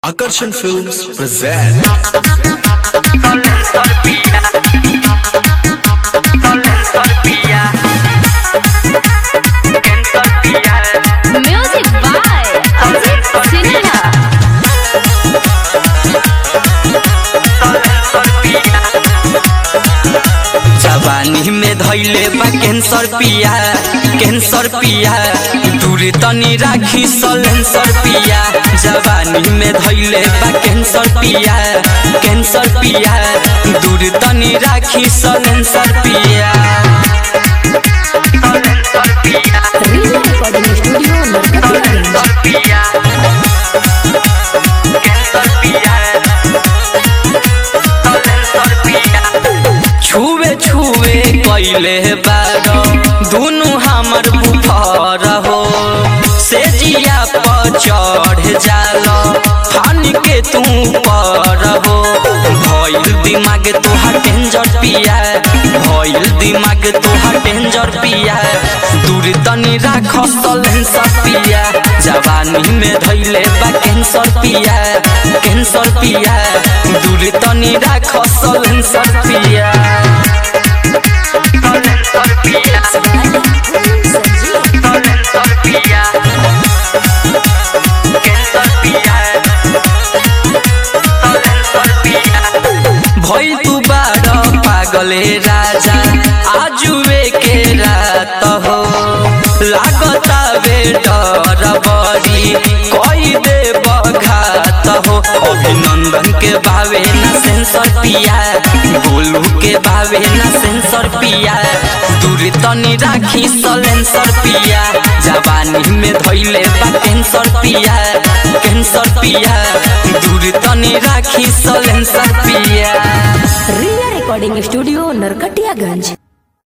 Akarsham Films present Music by Ajit Sinha. जवानी में धैले बा कैंसर पिया कैंसर पिया दूर तनी राखी सलेंसर पिया जवानी में धैले बा कैंसर पिया कैंसर पिया दूर तनी राखी सलेंसर पिया Real Recording Studio, Narkatia. छुए छुए कैले बारो दुनु हमर बुफर हो से जिया पर चढ़ जाल फान के तू पर हो भइल दिमाग तोहार डेंजर पिया भइल दिमाग तोहार डेंजर पिया दूर तनी राख सलेंसर पिया जवानी में धैले बा कैंसर पिया कैंसर पिया दूर तनी राख सलेंसर पिया भइल तू बार पागले राजा आजुए के रात हो लागता बे डर बड़ी कई दे बघात हो अभिनंदन के बावे न सेंसर पिया बोलू के बावे न सेंसर पिया दूर तनी राखी सलेंसर पिया जवानी में धैले बा कैंसर पिया कैंसर पिया दूर तनी राखी सलेंसर पिया Real Recording Studio, Narkatiaganj.